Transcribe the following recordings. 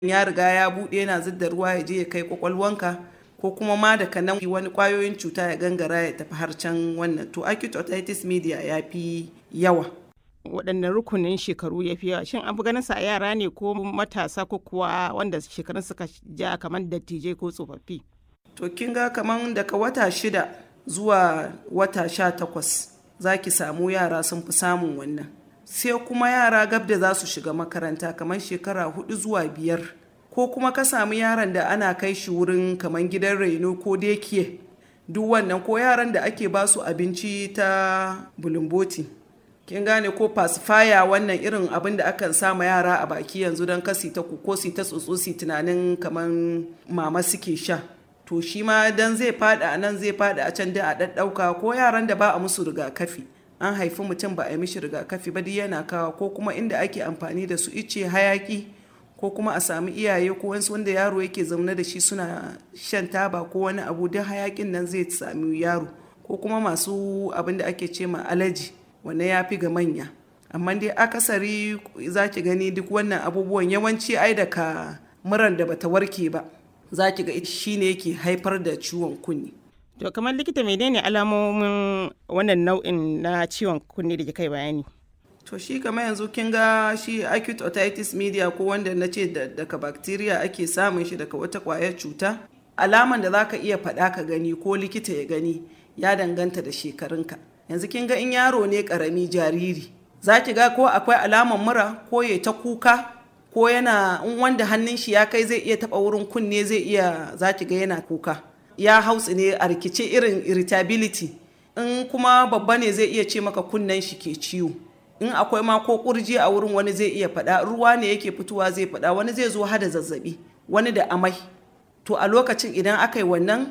ya riga ya buɗe yana zidda ruwa ya je ya kai kwakwalwanka ko kuma ma daga nan wani kwayoyin cuta ya gangara ya tafi har can wannan to acute otitis media ya fi yawa waɗanne rukunin shekaru ya fi yawa shin an fi ganin sa a yara ne ko matasa ko kuwa wanda shekarun suka ja kamar dattijai ko tsofaffi to kin ga kamar daga wata shida zuwa wata sha takwas za ki samu yara sun fi samun wannan sai kuma yara gab da za su shiga makaranta kamar shekara hudu zuwa biyar ko kuma ka samu yaron da ana kai shi wurin kamar gidan raino ko dekiye duk wannan ko yaran da ake ba su abinci ta bulumboti kin gane ko pacifier wannan irin abin da akan sama yara a baki yanzu don kasi ta ko si ta tsotso tunanin kamar mama suke sha to shi ma dan zai fada a nan zai fada a can da a ɗaɗɗauka ko yaran da ba a musu rigakafi an haifi mutum ba a yi mishi rigakafi ba duk yana kawo ko kuma inda ake amfani da su ice hayaki ko kuma a sami iyaye ko wasu wanda yaro yake zaune da shi suna shan taba ko wani abu duk hayakin nan zai sami yaro ko kuma masu abin da ake ce ma alaji wannan ya fi ga manya amma dai akasari za ki gani duk wannan abubuwan yawanci ai daga muran da bata warke ba za ki ga shi ne yake haifar da ciwon kunni to kamar likita menene alamomin wannan nau'in na ciwon kunne da kai bayani to shi kamar yanzu kin ga shi acute otitis media ko wanda na ce daga bacteria ake samun shi daga wata kwayar cuta alaman da za ka iya faɗa ka gani ko likita ya gani ya danganta da shekarunka yanzu kin ga in yaro ne karami jariri za ki ga ko akwai alaman mura ko ya ta kuka ko yana in wanda hannun shi ya kai zai iya taba wurin kunne zai iya za ki ga yana kuka ya hautsi ne a rikice irin irritability in kuma babba ne zai iya ce maka kunnen shi ke ciwo in akwai ma ko kurji a wurin wani zai iya faɗa ruwa ne yake fitowa zai faɗa wani zai zo hada zazzabi wani da amai to a lokacin idan aka yi wannan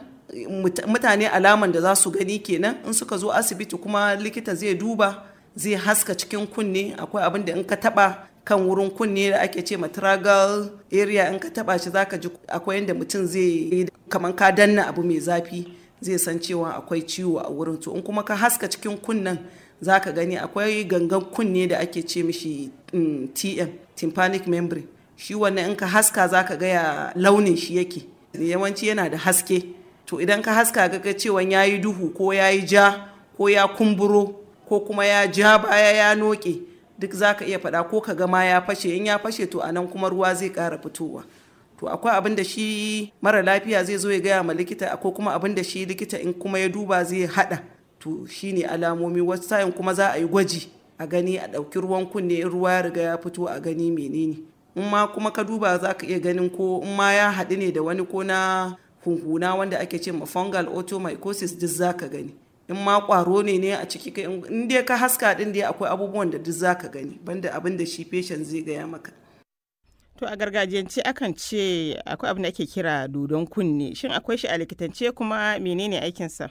mutane alaman da za su gani kenan in suka zo asibiti kuma likita zai duba zai haska cikin kunne akwai abin da in ka taba kan wurin kunne da ake ce matragal area in ka taba shi zaka ji akwai yadda mutum zai kamar ka danna abu mai zafi zai san cewa akwai ciwo a wurin to in kuma ka haska cikin kunnen zaka gani akwai gangan kunne da ake ce mishi tm tympanic membrane shi wannan in ka haska zaka ga ya launin shi yake yawanci yana da haske to idan ka haska ga cewa ya yi duhu ko ya yi ja ko ya kumburo ko kuma ya ja baya ya noke duk za ka iya faɗa ko ka gama ya fashe in ya fashe to anan kuma ruwa zai ƙara fitowa to akwai abin da shi mara lafiya zai zo ya gaya ma likita ko kuma abin da shi likita in kuma ya duba zai haɗa to shine alamomi wasu sa'in kuma za a yi gwaji a gani a ɗauki ruwan kunne in ruwa ya riga ya fito a gani menene in ma kuma ka duba za ka iya ganin ko in ma ya haɗu ne da wani ko na hunhuna wanda ake ce ma fungal otomycosis duk za ka gani in ma kwaro ne ne a ciki in dai ka haska din dai akwai abubuwan da duk za ka gani banda abin da shi patient zai gaya maka to a gargajiyance akan ce akwai abin da ake kira dodon kunne shin akwai shi a likitance kuma menene aikinsa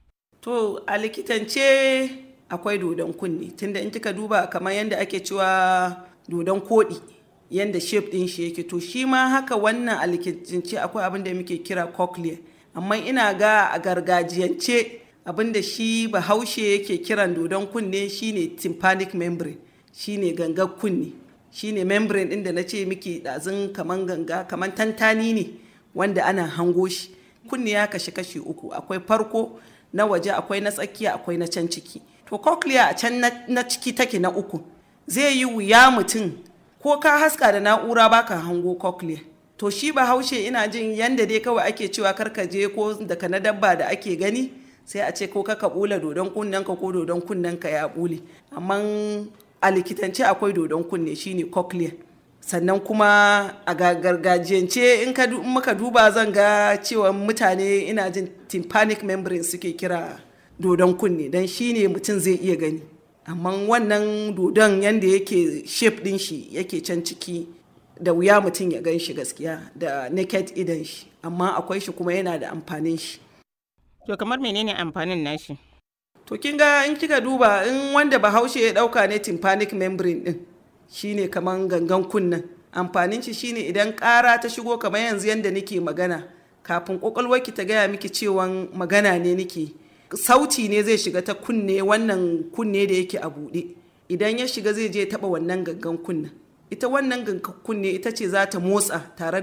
to a likitance akwai dodon kunne tunda in kika duba kamar yadda ake cewa dodon koɗi yadda shape din shi yake to shi ma haka wannan a likitance akwai abin da muke kira cochlea amma ina ga a gargajiyance abin da shi bahaushe yake kiran dodon kunne shine tympanic membrane shine gangar kunne shine membrane din da na ce miki ɗazun kaman ganga kaman tantani ne wanda ana hango shi kunne ya kashi kashi uku akwai farko na waje akwai na tsakiya akwai na can ciki to cochlea a can na ciki take na uku zai yi wuya mutum ko ka haska da na'ura baka hango cochlea to shi bahaushe ina jin yanda dai kawai ake cewa karkaje ko daga na dabba da ake gani sai a ce ko ka bula dodon kunnenka ko dodon kunnenka ya bule amma a likitance akwai dodon kunne shine cochlea sannan kuma a gargajiyance in ka muka duba zan ga cewa mutane ina jin tympanic membrane suke kira dodon kunne don shine mutum zai iya gani amma wannan dodon yadda yake shape din shi yake can ciki da wuya mutum ya gan shi gaskiya da naked idan shi amma akwai shi kuma yana da amfanin shi to kamar menene amfanin nashi to kin ga in kika duba in wanda bahaushe ya dauka ne tympanic membrane din shine kaman gangan kunnen amfanin shi shine idan ƙara ta shigo kamar yanzu yanda nake magana kafin kwakwalwarki ta gaya miki cewan magana ne nake sauti ne zai shiga ta kunne wannan kunne da yake a buɗe idan ya shiga zai je taɓa wannan gangan kunnen ita wannan gangan kunne ita ce za ta motsa tare